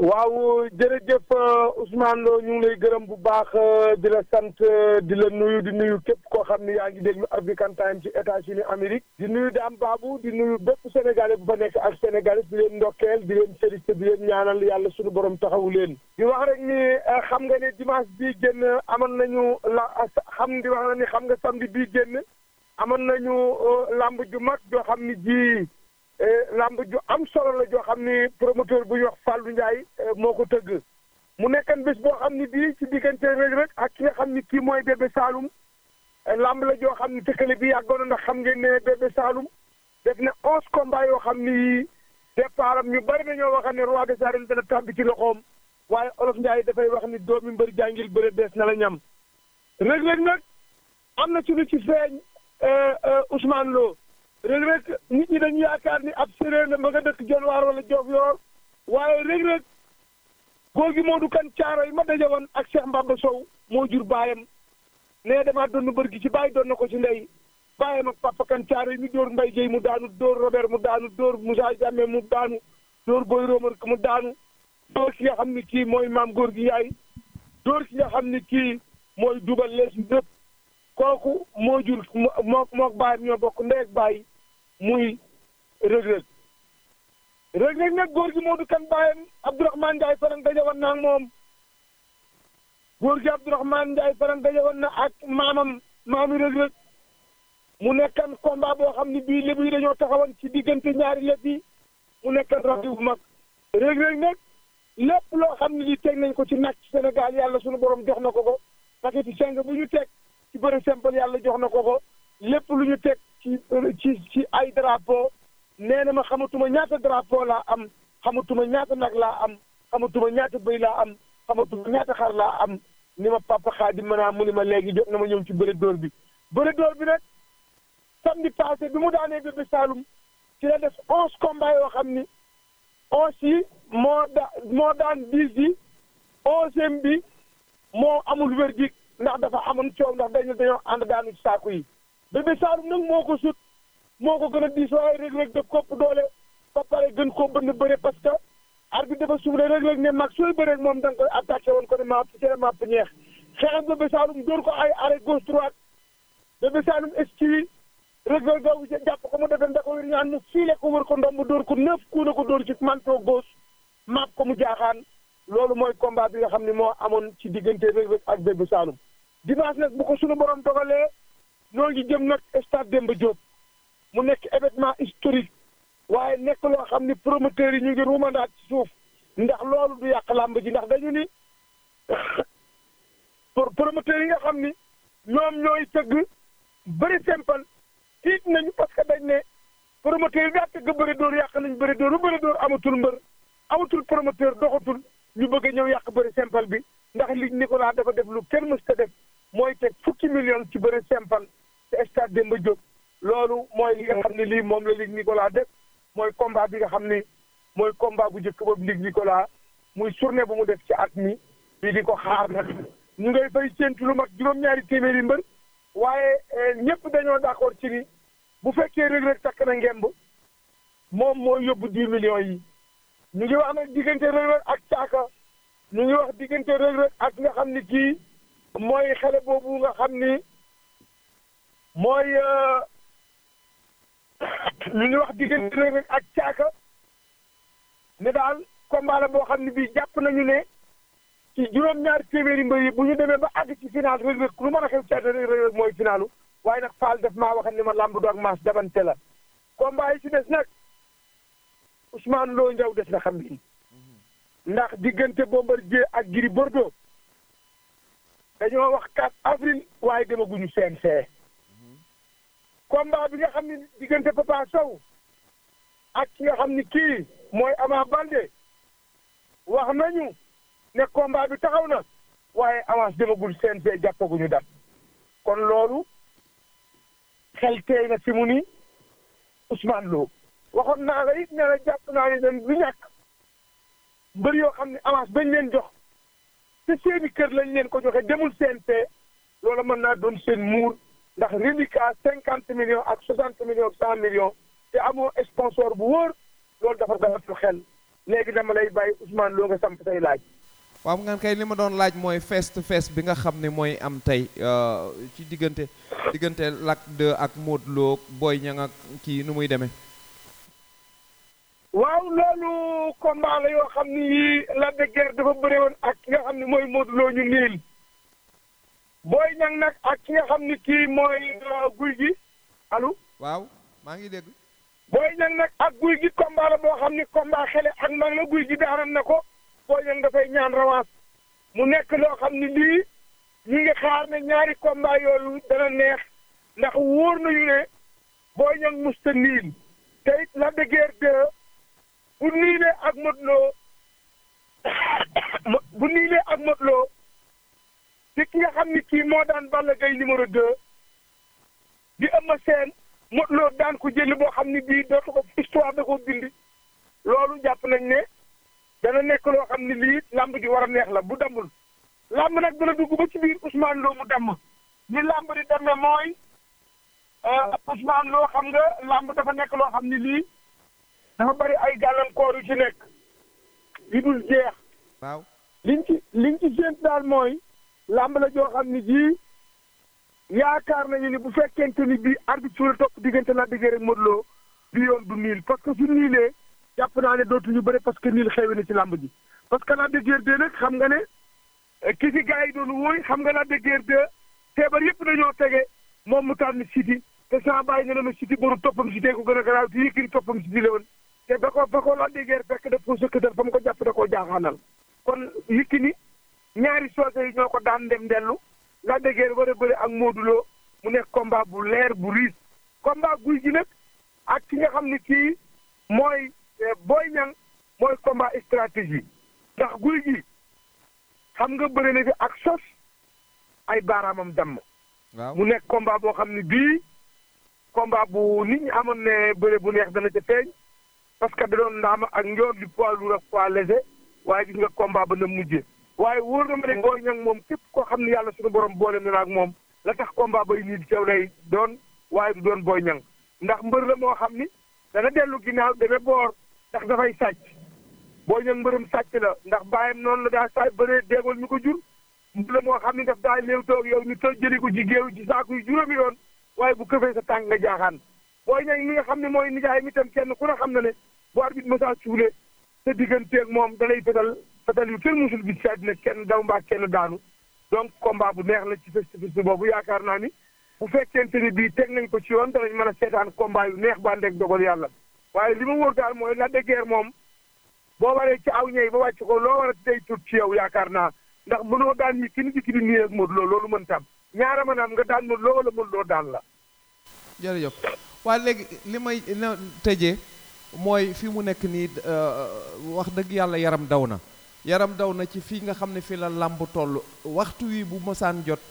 waaw jërëjëf Ousmane Lo ñu ngi lay gërëm bu baax di la sant di la nuyu di nuyu képp koo xam ne yaa ngi déglu African Time ci États-Unis Amérique di nuyu Dame Babou di nuyu bépp sénégalais bu fa nekk ak sénégalais di leen ndokkeel di leen félicité di leen ñaanal yàlla suñu borom taxawu leen. di wax rek ni xam nga ne dimanche bii génn amoon nañu la xam di wax na ni xam nga samedi bii génn amoon nañu lamb ju mag joo xam ni ji. lamb ju am solo la joo xam ni promoteur bu ñuy wax Fallou Ndiaye moo ko tëgg mu nekkan bés boo xam ni bii ci diggante Reug Reug ak ki nga xam ni kii mooy Bébé Saloum lamb la joo xam ni tëkkale bi yàggoon na ndax xam ngeen ne Bébé Saloum def na onze combats yoo xam ni départ am ñu bari dañoo wax ne roi des arènes dana tàbbi ci loxoom waaye olof Ndiaye dafay wax ni doomi mbër jàngil bëre dees na la ñam Reug Reug nag am na ci lu ci feeñ Ousmane Lo. Reug Reug nit ñi dañu yaakaar ni ab séeréer la ma nga dëkk Jonwaar wala Diofior waaye Reug Reug góor gi Modou Kan caaro yi ma daje woon ak Cheikh Mbamba Sow moo jur baayam nee damaa doon bër gi ci bàyyi doon na ko ci ndey baayam ak papa kan caaro yi ñu dóor Mbaye Guèye mu daanu dóor Robert mu daanu dóor Moussa Diame mu daanu dóor Boy Romer mu daanu dóor ki nga xam ni kii mooy maam góor gi yaay dóor ki nga xam ni kii mooy dubal lees ñëpp kooku moo jur moo mook baayam ñoo bokk ndey ak baay muy Reug Reug Reug Reug nag góor gi Modou kan baayam Abdourahmane Ndiaye faran daje woon na ak moom góor gi Abdourahmane Ndiaye faran daje woon na ak maamam maami Reug Reug mu nekkan combat boo xam ne bii lébu yi dañoo taxawoon ci diggante ñaari lépp yi mu nekkan rajo bu mag Reug Reug nag lépp loo xam ne lii teg nañ ko ci nag Sénégal yàlla suñu borom jox na ko ko paquet seng bu ñu teg ci bëri simple yàlla jox na ko ko lépp lu ñu teg ci ci ci ay drapeau nee na ma xamatuma ñaata drapeau laa am xamatuma ñaata nag laa am xamatuma ñaata bëy laa am xamatuma ñaata xar laa am ni ma papa Xaadim ma naa mu ni ma léegi jot na ma ñëw ci bëre dóor bi bëre dóor bi nag samedi passé bi mu daanee Bébé Saloum ci la def onze combats yoo xam ni onze yi moo da moo daan dix yi onzième bi moo amul verdict ndax dafa amoon coow ndax dañu dañoo ànd daanu ci saako yi Bébé Saloum nag moo ko sut moo ko gën a diis waaye Reug Reug daf kopp doole ba pare gën koo bënn bëre parce que arbitre dafa suuf Reug Reug ne mag sooy bëreeg moom da nga koy attaqué woon ko ne maap ci maap ñeex xeex Bébé Saloum dóor ko ay arrêt gauche droite Bébé Saloum esquive Reug Reug gaw jàpp ko mu defee da ko wér ñaan mu fiile ko wër ko ndomb dóor ko neuf coup na ko dóor ci manteau gauche maap ko mu jaaxaan loolu mooy combat bi nga xam ne moo amoon ci diggante Reug Reug ak Bébé Saloum dimanche nag bu ko suñu borom dogalee ñoo ngi jëm nag stade Demba Diop mu nekk événement historique waaye nekk loo xam ni promoteurs yi ñu ngi ruumandaat ci suuf ndax loolu du yàq làmb ji ndax dañu ni pour promoteurs yi nga xam ni ñoom ñooy tëgg bëri simple tiit nañu parce que dañ ne promoteurs yi daa tëgg bëri dóor yàq nañ bëri dóor bu bëri dóor amatul mbër amatul promoteur doxatul ñu bëgg a ñëw yàq bëri simple bi ndax li Nicolas dafa def lu kenn mës ta def mooy teg fukki million ci bëri simple te stade Demba Diop loolu mooy li nga xam ne lii moom la Ligue Nicolas def mooy combat bi nga xam ni mooy combat bu njëkk boobu Ligue Nicolas muy journée bu mu def ci at mi bii di ko xaar nag ñu ngay fay séentu lu mag juróom-ñaari téeméeri mbër waaye ñëpp dañoo d'accord ci ni bu fekkee Reug Reug takk na ngemb moom mooy yóbbu dix millions yi ñu ngi wax nag diggante Reug Reug ak caaka ñu ngi wax diggante Reug Reug ak nga xam ni kii mooy xale boobu nga xam ni mooy ñu ngi wax diggante Reug Reug ak caaka ne daal combat la boo xam ne bii jàpp nañu ne ci juróom-ñaari téeméeri mbër yi bu ñu demee ba àgg ci final Reug Reug lu mën a xew ci àddina Reug Reug mooy finalu waaye nag Fall def maa waxal ni ma làmb du ak maas dabante la combat yi ci des nag Ousmane Lo Ndiaw des na xam ni ndax diggante Bombardier ak Gris Bordeaux dañoo wax 4 avril waaye demaguñu CNG combat bi nga xam ne diggante Papa Sow ak ki nga xam ni kii mooy Ama Baldé wax nañu ne combat bi taxaw na waaye avance demagul CNG jàppaguñu dat kon loolu xel teey na fi mu ni Ousmane Lo waxoon naa la it ne la jàpp naa ne dañ du ñàkk mbër yoo xam ne avance bañ leen jox te seeni kër lañ leen ko joxe demul CNG loolu mën naa doon seen muur ndax reliquat cinquante millions ak soixante millions cent millions te amoo sponsor bu wóor loolu dafa dalatu xel léegi dama lay bàyyi Ousmane Lo nga samp say laaj. waaw nga kay li ma doon laaj mooy face to face bi nga xam ne mooy am tey ci diggante diggante Lac 2 ak Modou Lo Boy Niang ak kii nu muy demee. waaw loolu combat la yoo xam ni yii Lac de Guiers dafa bëre woon ak ki nga xam ne mooy Modou Lo ñu niil Boy Niang nag ak ki nga xam ni kii mooy guy gi allo. waaw maa ngi dégg. Boy Niang nag ak guy gi combat la boo xam ni combat xele ak mag la guy gi daanan na ko Boy Niang dafay ñaan revanche mu nekk loo xam ni lii ñu ngi xaar ne ñaari combat yooyu dana neex ndax wóor nañu ne Boy Niang musta niil te it Lac de Guiers 2 bu niilee ak Modou Lo bu niilee ak Modou Lo ci ki nga xam ni kii moo daan Balla Gaye numéro 2 di Eumeu Sène Modou Lo daan ko jëli boo xam ni bii dootu ko histoire da ko bindi loolu jàpp nañ ne dana nekk loo xam ni lii làmb ji war a neex la bu dammul làmb nag dana dugg ba ci biir Ousmane Lo mu damm ni làmb di demee mooy Ousmane Lo xam nga làmb dafa nekk loo xam ni lii dafa bari ay gàllankoor yu ci nekk yu dul jeex. waaw liñ ci liñ ci séent daal mooy làmb la joo xam ni jii yaakaar nañu ni bu fekkente ni bii arbitre la topp diggante Lac de Guiers ak Modou Lo bi yoon du niil parce que su niilee jàpp naa ne dootuñu bëri parce que niil xewi na ci làmb ji parce que Lac de Guiers 2 nag xam nga ne ki fi gars yi doon wóoy xam nga Lac de Guiers 2 feebar yëpp dañoo tege moom mu tànn Siteu te saa bàyyi ne na Siteu boru toppam Siteu ko gën a garaaw te Yékini toppam Siteu la woon te ba ko ba ko Lac de Guiers fekk daf ko sëkkatal fa mu ko jàpp da koo jaaxaanal kon Yékini ñaari soose yi ñoo ko daan dem dellu Lac de Guiers war a bëri ak Modou Lo mu nekk combat bu leer bu riis combat guy gi nag ak ki nga xam ne kii mooy Boy Niang mooy combat stratégie ndax guy gi xam nga bëri na fi ak sos ay baaraamam damm. waaw mu nekk combat boo xam ne bii combat bu nit ñi amoon ne bëre bu neex dana ca feeñ parce que da doon ndaama ak njoor di poids lourd ak poids léger waaye gis nga combat ba na mujjee waaye wóor na ma ne Boy Niang moom képp koo xam ne yàlla suñu borom boole na ak moom la tax combat bay nii di caw lay doon waaye du doon Boy Niang ndax mbër la moo xam ni dana dellu ginnaaw demee boor ndax dafay sàcc Boy Niang mbërëm sàcc la ndax bàyyam noonu la daa sàcc bëree déggoo ñu ko jur mbër la moo xam ni daf daa léew toog yow ñu toj jëli ko ci géew ci saako yu juróomi yoon waaye bu këfee sa tànk nga jaaxaan Boy Niang mi nga xam ne mooy nijaay mi tam kenn ku ne xam na ne bu arbitre message suule sa digganteeg moom dalay fetal fetal yu kenn musul gis ci àddina kenn daw mbaa kenn daanu donc combat bu neex la ci festival boobu yaakaar naa ni bu fekkente ni bii teg nañ ko ci yoon danañ mën a seetaan combat yu neex ba ndeg dogal yàlla waaye li ma wóor daal mooy Lac de Guiers moom boo waree ci aw ñëy ba wàcc ko loo war a tey tut ci yow yaakaar naa ndax mënoo daan ñi ki ni di ki di nii ak Modou Lo loolu mën tam ñaara mën am nga daan Modou Lo wala Modou Lo daan la jërëjëf waaye léegi li may tëjee mooy fi mu nekk nii wax dëgg yàlla yaram daw na yaram daw na ci fii nga xam ne fii la làmb toll waxtu wi bu mosaan jot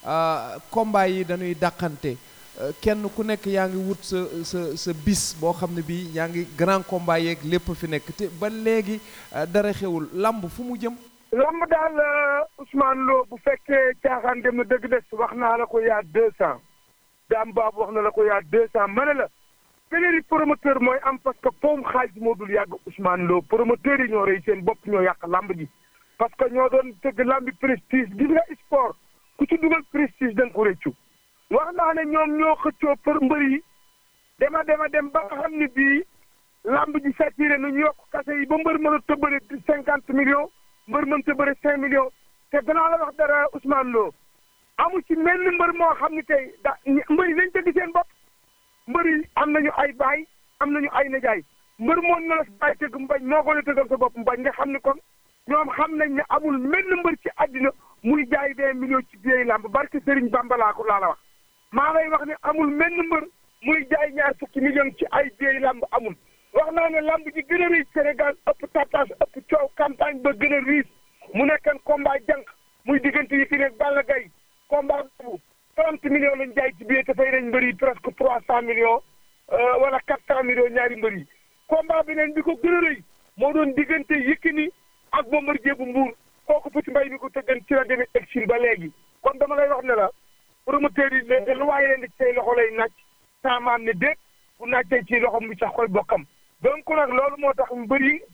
combat yi dañuy dàqante kenn ku nekk yaa ngi wut sa sa sa bis boo xam ne bii yaa ngi grand combat yeeg lépp fi nekk te ba léegi dara xewul làmb fu mu jëm lamb daal Ousmane Lo bu fekkee caaxaan dem na dëgg des wax naa la ko yaa deux cent daam baabu wax na la ko yaa deux cent ma ne la pénurie promoteur mooy am parce que poom xaalis moo dul yàgg Ousmane Lo promoteur yi ñoo rey seen bopp ñoo yàq lamb ji parce que ñoo doon tëgg lambi prestige gis nga sport ku ci dugal prestige da nga ko rëccu wax naa ne ñoom ñoo xëccoo për mbër yi dema dema dem ba nga xam ne bii lamb ji saturé nu ñu yokk kase yi ba mbër mën a tëbbale cinquante millions mbër mën ta bëre cinq millions te danaa la wax dara Ousmane Lo amu ci mel ni mbër moo xam ne tey da mbër yi nañ tëgg seen bopp mbër yi am nañu ay baay am nañu ay najaay mbër moon na la baay tëgg mbañ moo ko la tëggal sa bopp mbañ nga xam ne kon ñoom xam nañ ne amul mel ni mbër ci àddina muy jaay vingt millions ci biir làmb barke Serigne Bamba laa ko laa la wax maa lay wax ne amul mel ni mbër muy jaay ñaar fukki millions ci ay biir làmb amul wax naa ne lamb ji gën a riis Sénégal ëpp tapage ëpp coow campagne ba gën a riis mu nekkan combat jànq muy diggante yi ki nekk Balla Gaye combat boobu trente millions lañ jaay ci biir te fay nañ mbër yi presque trois cent millions wala quatre cent millions ñaari mbër yi combat bi neen bi ko gën a rëy moo doon diggante Yékini ak Bombardier bu Mbuur kooku Petit Mbay mi ko tëggan ci la demee exil ba léegi kon dama lay wax ne la promoteur yi léegi lu waaye leen di say loxo lay nàcc saa maam ne déet bu nàccee ci loxom bi sax koy bokkam donc nag loolu moo tax mbër yi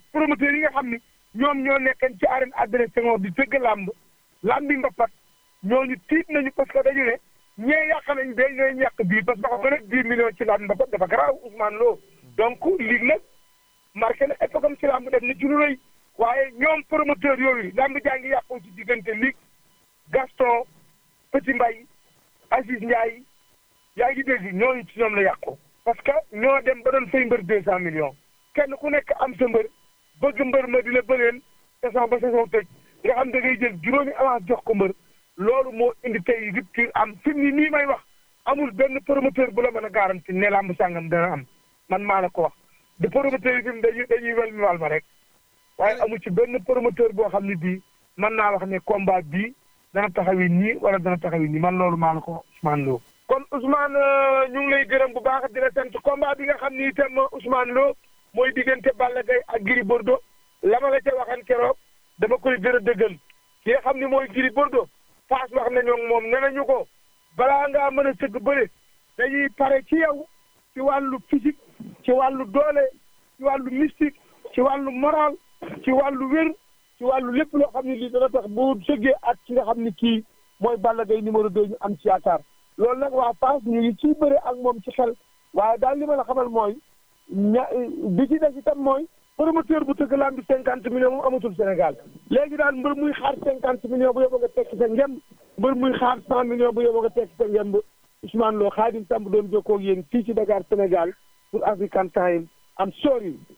promoteurs yi nga xam ni ñoom ñoo nekkan ci arène Adrien Senghor di tëgg làmb làmbi mbapat ñooñu tiit nañu parce que dañu ne ñee yàq nañ bee ñooy ñàkk bii parce que xam nga nag dix millions ci làmb mbapat dafa garaaw Ousmane Lo donc lii nag marqué na époque am ci làmb def na ci lu rëy waaye ñoom promoteur yooyu làmb jaa ngi yàqoo ci diggante Ligue Gaston Petit Mbaye Aziz Ndiaye yaa ngi dégg ñooñu ci ñoom la yàqoo parce que ñoo dem ba doon fay mbër deux cent millions kenn ku nekk am sa mbër bëgg mbër ma di la bëreel saison ba saison tëj nga xam da ngay jël juróomi avance jox ko mbër loolu moo indi tey rupture am fi mu nii may wax amul benn promoteur bu la mën a garanti ne làmb sàngam dana am man maa la ko wax de promoteur yi fi dañuy dañuy wel mi wal ma rek waaye amul ci benn promoteur boo xam ne bii mën naa wax ne combat bii dana taxawi nii wala dana taxawi nii man loolu maa la ko Ousmane Lo kon Ousmane ñu ngi lay gërëm bu baax di la sant combat bi nga xam ni itam Ousmane Lo mooy diggante Balla Gaye ak Gris Bordeaux la ma la ca waxan keroog dama koy gën a dëggal ki nga xam ni mooy Gris Bordeaux Fass wax nañoo moom nee nañu ko balaa ngaa mën a sëgg bëre dañuy pare ci yow ci wàllu physique ci wàllu doole ci wàllu mystique ci wàllu moral ci wàllu wér ci wàllu lépp loo xam ne lii dana tax bu sëggee ak ci nga xam ni kii mooy Balla Gaye numéro 2 ñu am ci yaakaar loolu nag waa Fass ñu ngi ciy bëre ak moom ci xel waaye daal li ma la xamal mooy ña bi ci des itam mooy promoteur bu tëgg lamb bi cinquante millions moom amatul Sénégal léegi daal mbër muy xaar cinquante millions bu yóbbu nga tekki sa ngemb mbër muy xaar cent millions bu yóbbu nga tekki sa ngemb Ousmane Lo Khadim Samb doon jokkoo ak yéen fii ci Dakar Sénégal pour African Time am sorry